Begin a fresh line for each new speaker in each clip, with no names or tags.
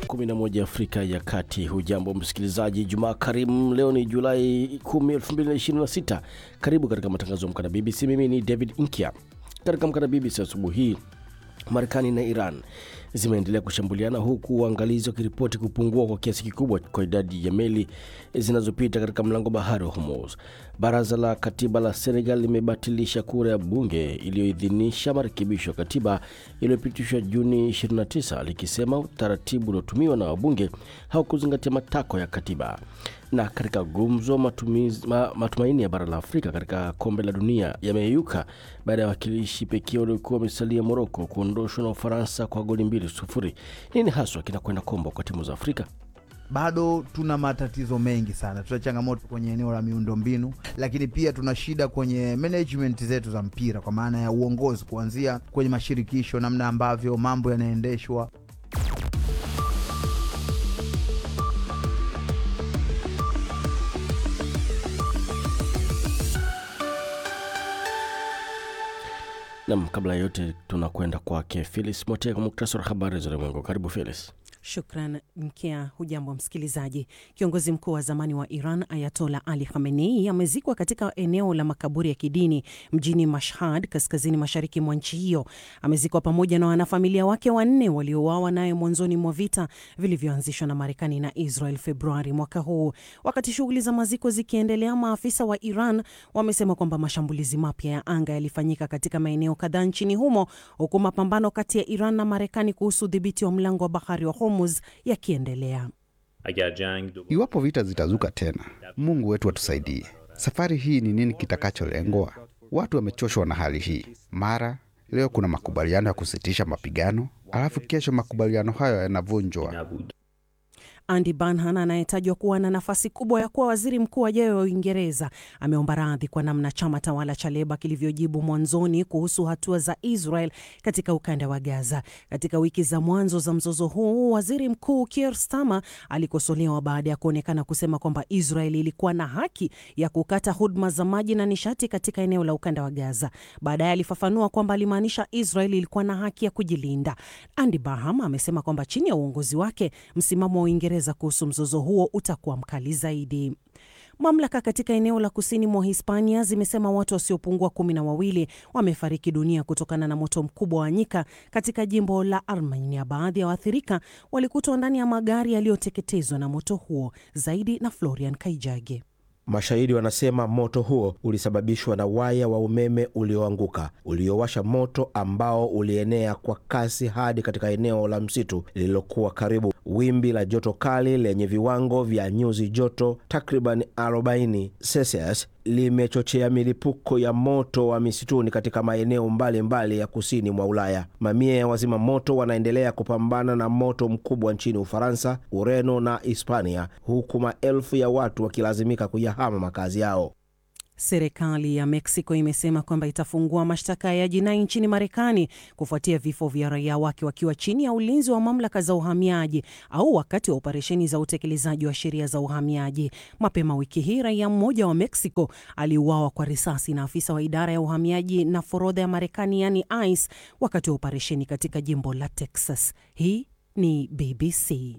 11 Afrika ya Kati. Hujambo msikilizaji, Jumaa karimu. Leo ni Julai 10, 2026. Karibu katika matangazo ya Amka na BBC. Mimi ni David Nkya. Katika Amka na BBC asubuhi hii, Marekani na Iran zimeendelea kushambuliana huku uangalizi wakiripoti kupungua kwa kiasi kikubwa kwa idadi ya meli zinazopita katika mlango bahari wa Hormuz. Baraza la katiba la Senegal limebatilisha kura ya bunge iliyoidhinisha marekebisho ya katiba iliyopitishwa Juni 29 likisema utaratibu uliotumiwa na wabunge haukuzingatia matakwa ya katiba. Na katika gumzo, matumizi, ma, matumaini ya bara la Afrika katika kombe la dunia yameyeyuka baada ya wakilishi pekee waliokuwa wamesalia Moroko kuondoshwa na Ufaransa kwa goli mbili sufuri. Nini haswa kinakwenda kombo kwa timu za Afrika?
Bado tuna matatizo mengi sana. Tuna changamoto kwenye eneo la miundombinu, lakini pia tuna shida kwenye management zetu za mpira, kwa maana ya uongozi, kuanzia kwenye mashirikisho, namna ambavyo mambo yanaendeshwa.
Nam, kabla ya yote tunakwenda kwake Felis Motea kwa muktasari wa habari za ulimwengu. Karibu Felis.
Shukran Mkea. Hujambo msikilizaji. Kiongozi mkuu wa zamani wa Iran Ayatola Ali Khamenei amezikwa katika eneo la makaburi ya kidini mjini Mashhad, kaskazini mashariki mwa nchi hiyo. Amezikwa pamoja na wanafamilia wake wanne waliouawa naye mwanzoni mwa vita vilivyoanzishwa na Marekani na Israel Februari mwaka huu. Wakati shughuli za maziko zikiendelea, maafisa wa Iran wamesema kwamba mashambulizi mapya ya anga yalifanyika katika maeneo kadhaa nchini humo, huku mapambano kati ya Iran na Marekani kuhusu udhibiti wa mlango wa bahari wa Hormuz yakiendelea.
Iwapo vita zitazuka tena, Mungu wetu atusaidie. Safari hii ni nini kitakacholengwa? Watu wamechoshwa na hali hii. Mara leo kuna makubaliano ya kusitisha mapigano, alafu kesho makubaliano hayo yanavunjwa.
Andy Burnham anayetajwa kuwa na nafasi kubwa ya kuwa waziri mkuu ajayo wa Uingereza ameomba radhi kwa namna chama tawala cha Leba kilivyojibu mwanzoni kuhusu hatua za Israel katika ukanda wa Gaza. Katika wiki za mwanzo za mzozo huu, waziri mkuu Keir Starmer alikosolewa baada ya kuonekana kusema kwamba Israel ilikuwa na haki ya kukata huduma za maji na nishati katika eneo la ukanda wa Gaza. Baadaye alifafanua kwamba alimaanisha Israel ilikuwa na haki ya kujilinda. Andy Burnham amesema kwamba chini ya uongozi wake msimamo wa Uingereza kuhusu mzozo huo utakuwa mkali zaidi. Mamlaka katika eneo la kusini mwa Hispania zimesema watu wasiopungua kumi na wawili wamefariki dunia kutokana na moto mkubwa wa nyika katika jimbo la Armenia. Baadhi ya waathirika walikutwa ndani ya magari yaliyoteketezwa na moto huo. Zaidi na Florian Kaijage.
Mashahidi wanasema moto huo ulisababishwa na waya wa umeme ulioanguka uliowasha moto ambao ulienea kwa kasi hadi katika eneo la msitu lililokuwa karibu. Wimbi la joto kali lenye viwango vya nyuzi joto takriban 40 Celsius limechochea milipuko ya moto wa misituni katika maeneo mbalimbali mbali ya kusini mwa Ulaya. Mamia ya wazima moto wanaendelea kupambana na moto mkubwa nchini Ufaransa, Ureno na Hispania, huku maelfu ya watu wakilazimika kuyahama makazi yao.
Serikali ya Mexico imesema kwamba itafungua mashtaka ya jinai nchini Marekani kufuatia vifo vya raia wake wakiwa chini ya ulinzi wa mamlaka za uhamiaji au wakati wa operesheni za utekelezaji wa sheria za uhamiaji. Mapema wiki hii, raia mmoja wa Mexico aliuawa kwa risasi na afisa wa idara ya uhamiaji na forodha ya Marekani, yani ICE, wakati wa operesheni katika jimbo la Texas. Hii ni BBC.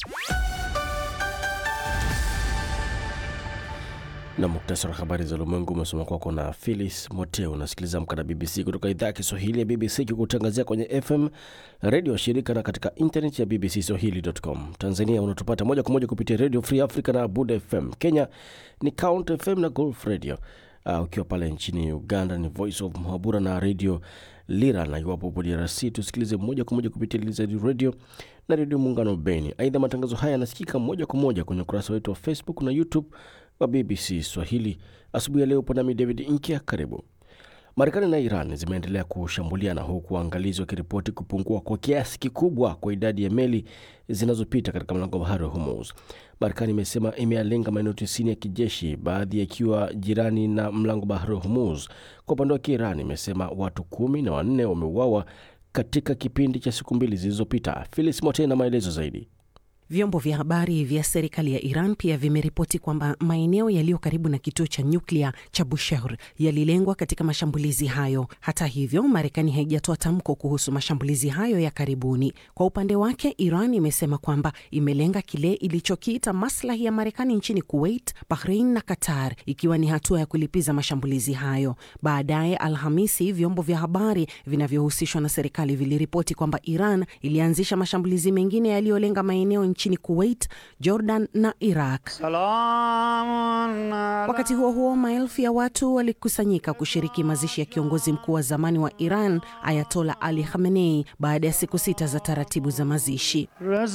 na muktasari wa habari za ulimwengu umesoma kwako na Philis Moteo. Unasikiliza Amka na BBC kutoka idhaa ya Kiswahili ya BBC kikutangazia kwenye FM redio shirika na katika internet ya BBC Swahili.com. Tanzania unatupata moja kwa moja kupitia Radio Free Africa na Buda FM. Kenya ni Count FM na Golf Radio. Uh, ukiwa pale nchini Uganda ni Voice of Muhabura na Radio Lira, na iwapo upo DRC tusikilize moja kwa moja kupitia Lizard Radio na Redio Muungano Beni. Aidha, matangazo haya yanasikika moja kwa moja kwenye ukurasa wetu wa Facebook na YouTube wa BBC Swahili. Asubuhi ya leo upo nami David Inkia, karibu. Marekani na Iran zimeendelea kushambuliana huku waangalizi wakiripoti kupungua kwa kiasi kikubwa kwa idadi ya meli zinazopita katika mlango wa bahari wa Hormuz. Marekani imesema imeyalenga maeneo tisini ya kijeshi, baadhi yakiwa jirani na mlango wa bahari wa Hormuz. Kwa upande wake, Iran imesema watu kumi na wanne wameuawa katika kipindi cha siku mbili zilizopita. Filis Mote na maelezo zaidi.
Vyombo vya habari vya serikali ya Iran pia vimeripoti kwamba maeneo yaliyo karibu na kituo cha nyuklia cha Bushehr yalilengwa katika mashambulizi hayo. Hata hivyo, Marekani haijatoa tamko kuhusu mashambulizi hayo ya karibuni. Kwa upande wake, Iran imesema kwamba imelenga kile ilichokiita maslahi ya Marekani nchini Kuwait, Bahrain na Qatar, ikiwa ni hatua ya kulipiza mashambulizi hayo. Baadaye Alhamisi, vyombo vya habari vinavyohusishwa na serikali viliripoti kwamba Iran ilianzisha mashambulizi mengine yaliyolenga maeneo nchini Kuwait, Jordan na Iraq. Wakati huo huo, maelfu ya watu walikusanyika kushiriki mazishi ya kiongozi mkuu wa zamani wa Iran Ayatola Ali Khamenei baada ya siku sita za taratibu za mazishi.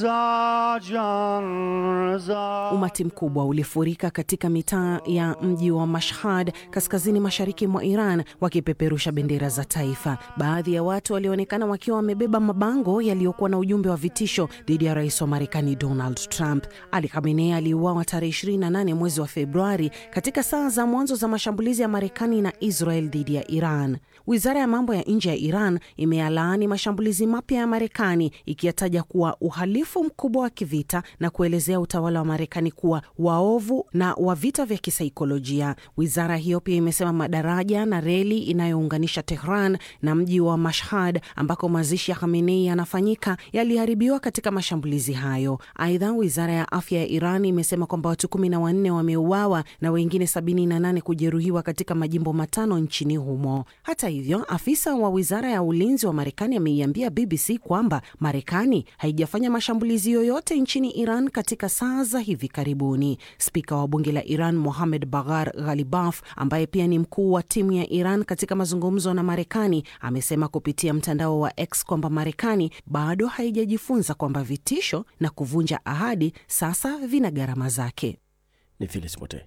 Umati mkubwa ulifurika katika mitaa ya mji wa Mashhad kaskazini mashariki mwa Iran wakipeperusha bendera za taifa. Baadhi ya watu walionekana wakiwa wamebeba mabango yaliyokuwa na ujumbe wa vitisho dhidi ya rais wa Marekani Donald Trump. Ali Khamenei aliuawa tarehe 28 mwezi wa Februari katika saa za mwanzo za mashambulizi ya Marekani na Israel dhidi ya Iran. Wizara ya mambo ya nje ya Iran imeyalaani mashambulizi mapya ya Marekani ikiyataja kuwa uhalifu mkubwa wa kivita na kuelezea utawala wa Marekani kuwa waovu na wa vita vya kisaikolojia. Wizara hiyo pia imesema madaraja na reli inayounganisha Tehran na mji wa Mashhad ambako mazishi ya Khamenei yanafanyika yaliharibiwa katika mashambulizi hayo. Aidha, wizara ya afya ya Iran imesema kwamba watu kumi na wanne wameuawa na wengine sabini na nane kujeruhiwa katika majimbo matano nchini humo. Hata hivyo, afisa wa wizara ya ulinzi wa Marekani ameiambia BBC kwamba Marekani haijafanya mashambulizi yoyote nchini Iran katika saa za hivi karibuni. Spika wa bunge la Iran Mohamed Baghar Ghalibaf, ambaye pia ni mkuu wa timu ya Iran katika mazungumzo na Marekani, amesema kupitia mtandao wa X kwamba Marekani bado haijajifunza kwamba vitisho na kuvunja ahadi sasa vina gharama zake.
Ni Filis Mote.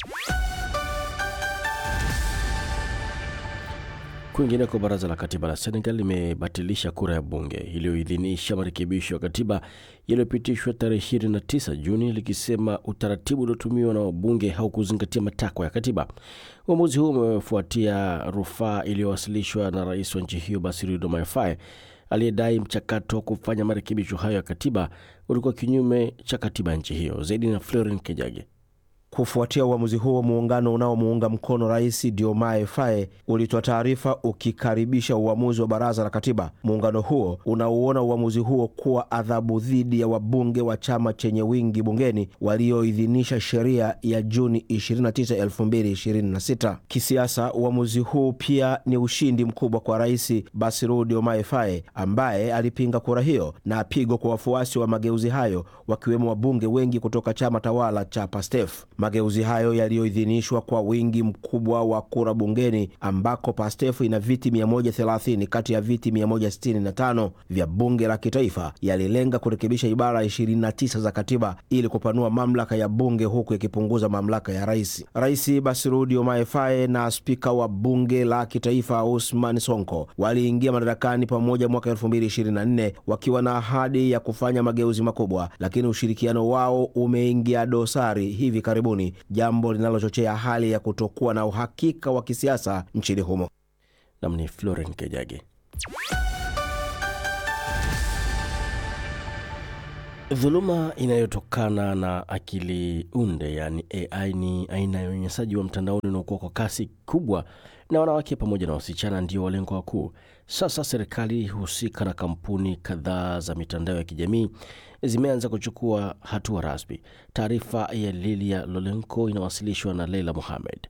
Kwingineko, baraza la katiba la Senegal limebatilisha kura ya bunge iliyoidhinisha marekebisho ya katiba yaliyopitishwa tarehe 29 Juni likisema utaratibu uliotumiwa na wabunge haukuzingatia matakwa ya katiba. Uamuzi huu umefuatia rufaa iliyowasilishwa na rais wa nchi hiyo Bassirou Diomaye Faye aliyedai mchakato wa kufanya marekebisho hayo ya katiba ulikuwa kinyume cha katiba ya nchi hiyo. Zaidi na Florin Kejage.
Kufuatia uamuzi huo, muungano unaomuunga mkono rais Diomaye Faye ulitoa taarifa ukikaribisha uamuzi wa baraza la katiba. Muungano huo unauona uamuzi huo kuwa adhabu dhidi ya wabunge wa chama chenye wingi bungeni walioidhinisha sheria ya Juni 29, 2026. Kisiasa, uamuzi huu pia ni ushindi mkubwa kwa rais Bassirou Diomaye Faye ambaye alipinga kura hiyo na pigo kwa wafuasi wa mageuzi hayo wakiwemo wabunge wengi kutoka chama tawala cha PASTEF. Mageuzi hayo yaliyoidhinishwa kwa wingi mkubwa wa kura bungeni ambako PASTEF ina viti 130 kati ya viti 165 vya bunge la kitaifa yalilenga kurekebisha ibara 29 za katiba ili kupanua mamlaka ya bunge huku yakipunguza mamlaka ya rais. Rais Bassirou Diomaye Faye na spika wa bunge la kitaifa Ousmane Sonko waliingia madarakani pamoja mwaka 2024 wakiwa na ahadi ya kufanya mageuzi makubwa, lakini ushirikiano wao umeingia dosari hivi karibuni, jambo linalochochea hali ya kutokuwa na uhakika wa kisiasa nchini humo.
Nam ni Floren Kejage. Dhuluma inayotokana na akili unde yaani AI ni aina ya unyanyasaji wa mtandaoni unaokuwa kwa kasi kubwa, na wanawake pamoja na wasichana ndio walengwa wakuu. Sasa serikali husika na kampuni kadhaa za mitandao ya kijamii zimeanza kuchukua hatua rasmi. Taarifa ya Lilia Lolenko inawasilishwa na Leila Mohamed.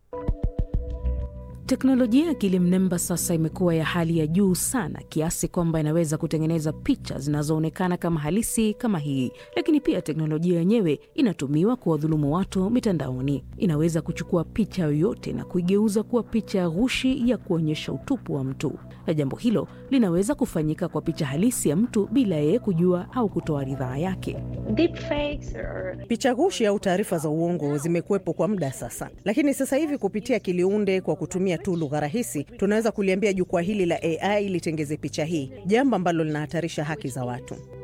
Teknolojia ya akili mnemba sasa imekuwa ya hali ya juu sana kiasi kwamba inaweza kutengeneza picha zinazoonekana kama halisi kama hii, lakini pia teknolojia yenyewe inatumiwa kuwadhulumu watu mitandaoni. Inaweza kuchukua picha yoyote na kuigeuza kuwa picha ya ghushi ya kuonyesha utupu wa mtu, na jambo hilo linaweza kufanyika kwa picha halisi ya mtu bila yeye kujua au kutoa ridhaa yake.
Picha ghushi au taarifa za uongo zimekuwepo kwa muda sasa, lakini sasa hivi kupitia akiliunde kwa kutumia tu lugha rahisi, tunaweza kuliambia jukwaa hili la AI litengeze picha hii, jambo ambalo linahatarisha haki za watu.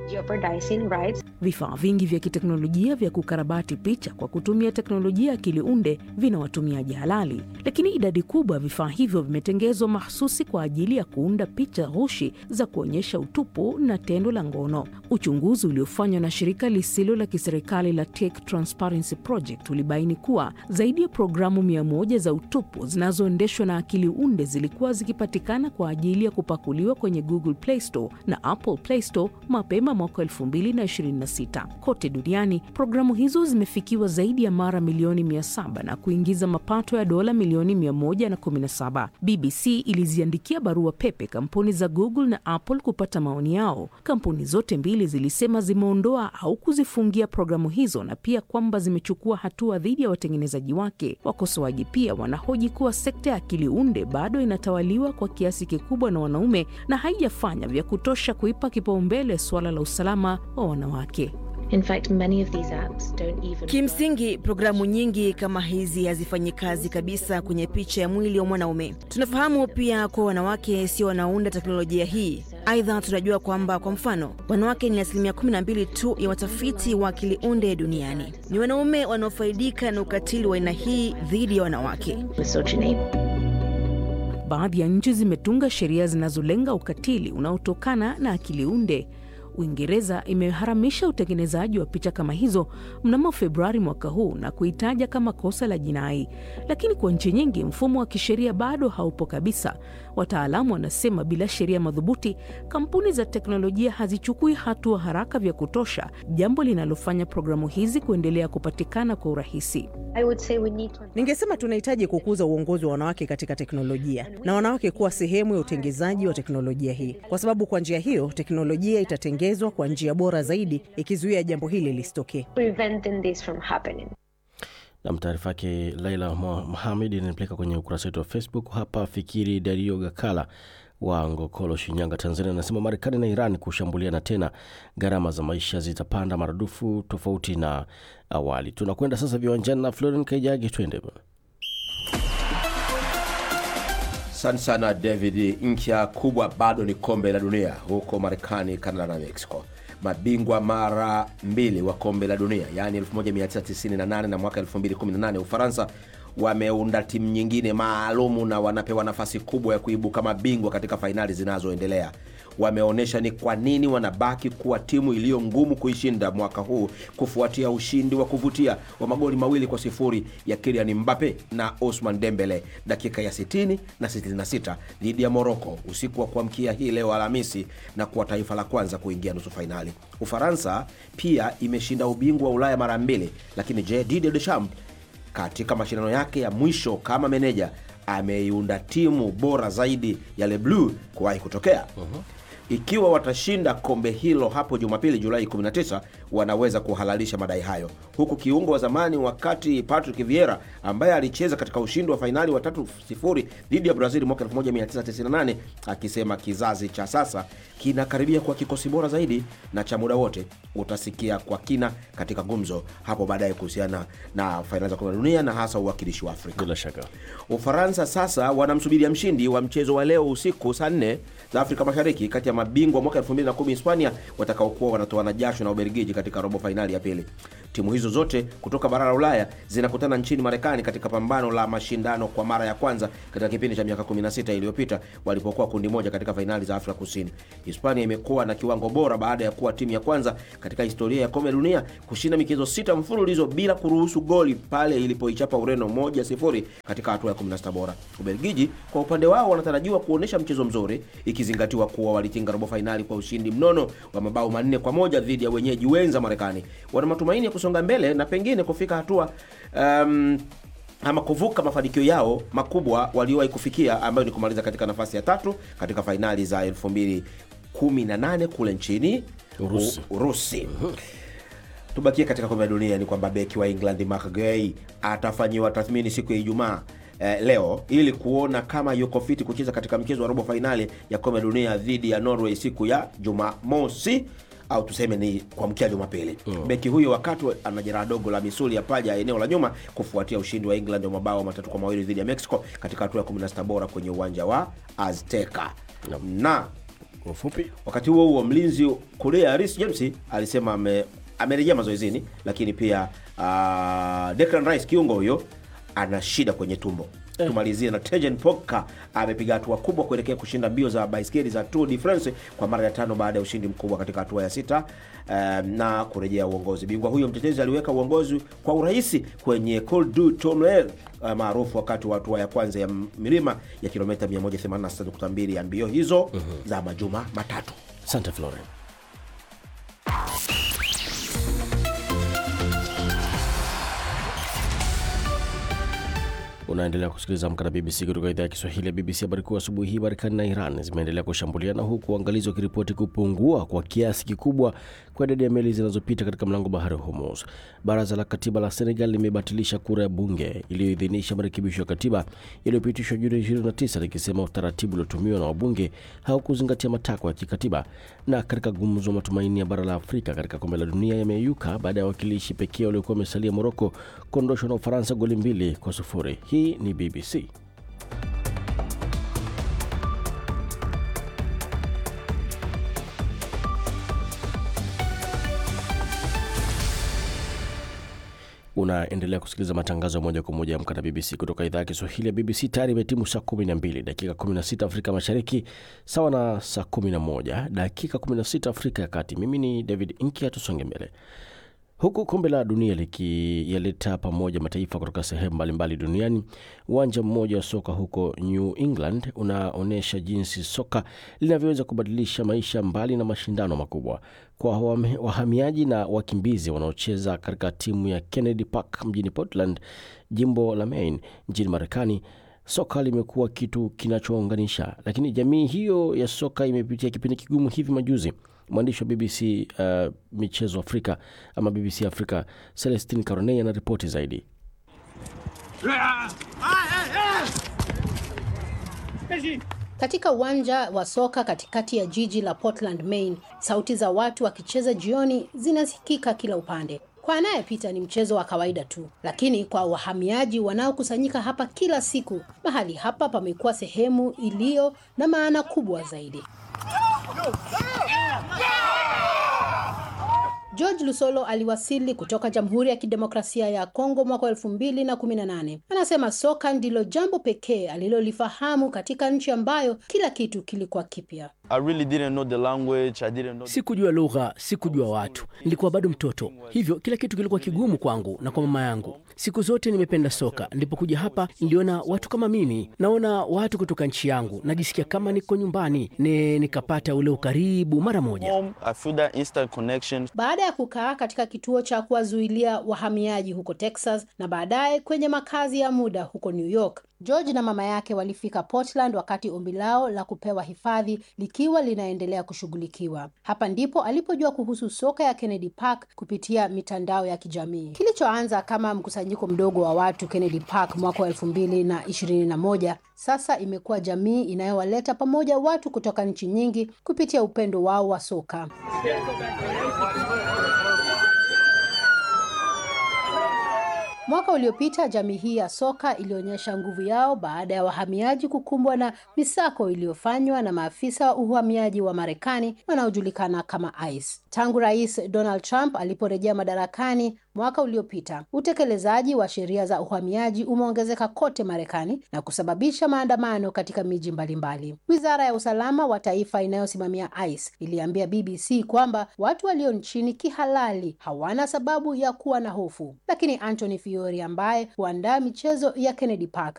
Vifaa vingi vya kiteknolojia vya kukarabati picha kwa kutumia teknolojia ya akili unde vina watumiaji halali, lakini idadi kubwa ya vifaa hivyo vimetengezwa mahsusi kwa ajili ya kuunda picha ghushi za kuonyesha utupu na tendo la ngono. Uchunguzi uliofanywa na shirika lisilo la kiserikali la Tech Transparency Project ulibaini kuwa zaidi ya programu mia moja za utupu zinazoendeshwa na akili unde zilikuwa zikipatikana kwa ajili ya kupakuliwa kwenye Google Play Store na Apple Play Store mapema mwaka 2026. Kote duniani programu hizo zimefikiwa zaidi ya mara milioni 700 na kuingiza mapato ya dola milioni 117. BBC iliziandikia barua pepe kampuni za Google na Apple kupata maoni yao. Kampuni zote mbili zilisema zimeondoa au kuzifungia programu hizo na pia kwamba zimechukua hatua dhidi ya watengenezaji wake. Wakosoaji pia wanahoji kuwa sekta ya akili unde bado inatawaliwa kwa kiasi kikubwa na wanaume na haijafanya vya kutosha kuipa kipaumbele suala la usalama wa wanawake.
In fact, many of these apps don't even
Kimsingi, programu nyingi kama hizi hazifanyi kazi kabisa kwenye picha ya mwili wa mwanaume. Tunafahamu pia kuwa wanawake sio wanaunda teknolojia hii. Aidha, tunajua kwamba kwa mfano, wanawake ni asilimia 12 tu ya watafiti wa akili unde duniani. Ni wanaume wanaofaidika na ukatili wa aina hii dhidi ya wanawake.
misogyny.
Baadhi ya nchi zimetunga sheria zinazolenga ukatili unaotokana na akili unde. Uingereza imeharamisha utengenezaji wa picha kama hizo mnamo Februari mwaka huu na kuitaja kama kosa la jinai, lakini kwa nchi nyingi mfumo wa kisheria bado haupo kabisa. Wataalamu wanasema bila sheria madhubuti, kampuni za teknolojia hazichukui hatua haraka vya kutosha, jambo linalofanya programu hizi kuendelea kupatikana kwa urahisi.
I would say we need to
Ningesema tunahitaji kukuza uongozi wa wanawake katika teknolojia na wanawake kuwa sehemu ya utengezaji wa teknolojia hii, kwa sababu kwa njia hiyo teknolojia itatengezwa kwa njia bora zaidi, ikizuia jambo hili lisitokee.
preventing this from happening.
Nam, taarifa yake Laila Mohamed inanipeleka kwenye ukurasa wetu wa Facebook. Hapa Fikiri Dario Gakala wa Ngokolo, Shinyanga, Tanzania, anasema Marekani na Iran kushambuliana tena, gharama za maisha zitapanda maradufu tofauti na awali. Tunakwenda sasa viwanjani na Floren Kaijagi, twende bwana.
Asante sana David. Ncha kubwa bado ni kombe la dunia huko Marekani, Canada na Mexico. Mabingwa mara mbili wa kombe la dunia yaani 1998 na mwaka 2018 Ufaransa wameunda timu nyingine maalumu na wanapewa nafasi kubwa ya kuibuka mabingwa katika fainali zinazoendelea. Wameonyesha ni kwa nini wanabaki kuwa timu iliyo ngumu kuishinda mwaka huu kufuatia ushindi wa kuvutia wa magoli mawili kwa sifuri ya Kylian Mbappe na Ousmane Dembele dakika ya 60 na 66 dhidi ya Morocco usiku wa kuamkia hii leo Alhamisi na kuwa taifa la kwanza kuingia nusu fainali. Ufaransa pia imeshinda ubingwa wa Ulaya mara mbili, lakini je, Didier Deschamps katika mashindano yake ya mwisho kama meneja ameiunda timu bora zaidi ya Le Bleu kuwahi kutokea. Ikiwa watashinda kombe hilo hapo Jumapili Julai 19, wanaweza kuhalalisha madai hayo, huku kiungo wa zamani wakati Patrick Vieira ambaye alicheza katika ushindi wa fainali wa 3-0 dhidi ya Brazil mwaka 1998 akisema kizazi cha sasa kinakaribia kwa kikosi bora zaidi na cha muda wote. Utasikia kwa kina katika gumzo hapo baadaye kuhusiana na fainali za kombe la dunia na hasa uwakilishi wa Afrika.
Bila shaka
Ufaransa sasa wanamsubiria mshindi wa mchezo wa leo usiku saa nne za Afrika Mashariki kati ya mabingwa mwaka 2010 Hispania watakaokuwa wanatoana jasho na Ubelgiji katika robo fainali ya pili. Timu hizo zote kutoka bara la Ulaya zinakutana nchini Marekani katika pambano la mashindano kwa mara ya kwanza katika kipindi cha miaka 16 iliyopita walipokuwa kundi moja katika fainali za Afrika Kusini. Hispania imekuwa na kiwango bora baada ya kuwa timu ya kwanza katika historia ya kombe la dunia kushinda michezo sita mfululizo bila kuruhusu goli pale ilipoichapa Ureno moja sifuri katika hatua ya 16 bora. Ubelgiji kwa upande wao wanatarajiwa kuonyesha mchezo mzuri ikizingatiwa kuwa walitinga robo fainali kwa ushindi mnono wa mabao manne kwa moja dhidi ya wenyeji wenza Marekani. Wana matumaini ya kusonga mbele na pengine kufika hatua um, ama kuvuka mafanikio yao makubwa waliowahi kufikia ambayo ni kumaliza katika nafasi ya tatu katika fainali za 2018 kule nchini
Urusi.
U- Urusi. Tubakie katika kombe la dunia, ni kwamba beki wa England Mark Gay atafanyiwa tathmini siku ya Ijumaa eh, leo ili kuona kama yuko fiti kucheza katika mchezo wa robo fainali ya kombe la dunia dhidi ya Norway siku ya Jumamosi au tuseme ni kuamkia Jumapili. Beki huyo wakati ana jeraha dogo la misuli ya paja ya eneo la nyuma kufuatia ushindi wa England wa mabao matatu kwa mawili dhidi ya Mexico katika hatua ya 16 bora kwenye uwanja wa Azteca na
Kwa ufupi
Wakati huo huo, mlinzi Korea Reece James alisema ame, amerejea mazoezini, lakini pia uh, Declan Rice kiungo huyo ana shida kwenye tumbo. Tumalizie na Tejan Pogba amepiga hatua kubwa kuelekea kushinda mbio za baiskeli za Tour de France kwa mara ya tano baada ya ushindi mkubwa katika hatua ya sita um, na kurejea uongozi. Bingwa huyo mtetezi aliweka uongozi kwa urahisi kwenye Col du Tourmalet uh, maarufu wakati wa hatua ya kwanza ya milima ya kilomita 186.2 ya mbio hizo za majuma matatu.
asante Florian. Unaendelea kusikiliza Amka na BBC kutoka idhaa ya Kiswahili ya BBC. Habari kuu asubuhi hii, Marekani na Iran zimeendelea kushambuliana huku uangalizi wakiripoti kupungua kwa kiasi kikubwa kwa idadi ya meli zinazopita katika mlango bahari wa Hormuz. Baraza la katiba la Senegal limebatilisha kura ya bunge iliyoidhinisha marekebisho ya katiba yaliyopitishwa Juni 29 likisema utaratibu uliotumiwa na wabunge haukuzingatia matakwa ya kikatiba. Na katika gumzo, matumaini ya bara la Afrika katika kombe la dunia yameyuka baada ya wakilishi pekee waliokuwa wamesalia Moroko kuondoshwa na Ufaransa goli mbili kwa sufuri. Hii ni BBC. Unaendelea kusikiliza matangazo ya moja kwa moja ya Amka na BBC kutoka idhaa ya Kiswahili ya BBC. Tayari imetimu saa 12 dakika 16 Afrika Mashariki, sawa na saa 11 dakika 16 Afrika ya Kati. Mimi ni David Inkia, tusonge mbele. Huku kombe la dunia likiyaleta pamoja mataifa kutoka sehemu mbalimbali duniani, uwanja mmoja wa soka huko New England unaonyesha jinsi soka linavyoweza kubadilisha maisha mbali na mashindano makubwa. Kwa wahame- wahamiaji na wakimbizi wanaocheza katika timu ya Kennedy Park mjini Portland, jimbo la Maine nchini Marekani, soka limekuwa kitu kinachounganisha, lakini jamii hiyo ya soka imepitia kipindi kigumu hivi majuzi. Mwandishi wa BBC uh, michezo Afrika ama BBC Afrika Celestin Caronei anaripoti zaidi.
Katika uwanja wa soka katikati ya jiji la Portland, Maine, sauti za watu wakicheza jioni zinasikika kila upande. Kwa anayepita ni mchezo wa kawaida tu, lakini kwa wahamiaji wanaokusanyika hapa kila siku, mahali hapa pamekuwa sehemu iliyo na maana kubwa zaidi. George Lusolo aliwasili kutoka Jamhuri ya Kidemokrasia ya Kongo mwaka elfu mbili na kumi na nane. Anasema soka ndilo jambo pekee alilolifahamu katika nchi ambayo kila kitu kilikuwa kipya.
I really didn't know the language. I didn't know
Sikujua lugha, sikujua watu, nilikuwa bado mtoto, hivyo kila kitu kilikuwa kigumu kwangu na kwa mama yangu. Siku zote nimependa soka. Nilipokuja hapa, niliona watu kama mimi, naona watu kutoka nchi yangu, najisikia kama niko nyumbani, ne nikapata ule ukaribu mara moja.
home. I feel that instant connection.
Baada ya kukaa katika kituo cha kuwazuilia wahamiaji huko Texas na baadaye kwenye makazi ya muda huko New York, George na mama yake walifika Portland wakati ombi lao la kupewa hifadhi likiwa linaendelea kushughulikiwa. Hapa ndipo alipojua kuhusu soka ya Kennedy Park kupitia mitandao ya kijamii. Kilichoanza kama mkusanyiko mdogo wa watu Kennedy Park mwaka wa elfu mbili na ishirini na moja sasa imekuwa jamii inayowaleta pamoja watu kutoka nchi nyingi kupitia upendo wao wa soka. Mwaka uliopita jamii hii ya soka ilionyesha nguvu yao baada ya wahamiaji kukumbwa na misako iliyofanywa na maafisa wa uhamiaji wa Marekani wanaojulikana kama ICE. Tangu Rais Donald Trump aliporejea madarakani mwaka uliopita, utekelezaji wa sheria za uhamiaji umeongezeka kote Marekani na kusababisha maandamano katika miji mbalimbali. Wizara ya usalama wa taifa inayosimamia ICE iliambia BBC kwamba watu walio nchini kihalali hawana sababu ya kuwa na hofu, lakini Anthony Fiori ambaye huandaa michezo ya Kennedy Park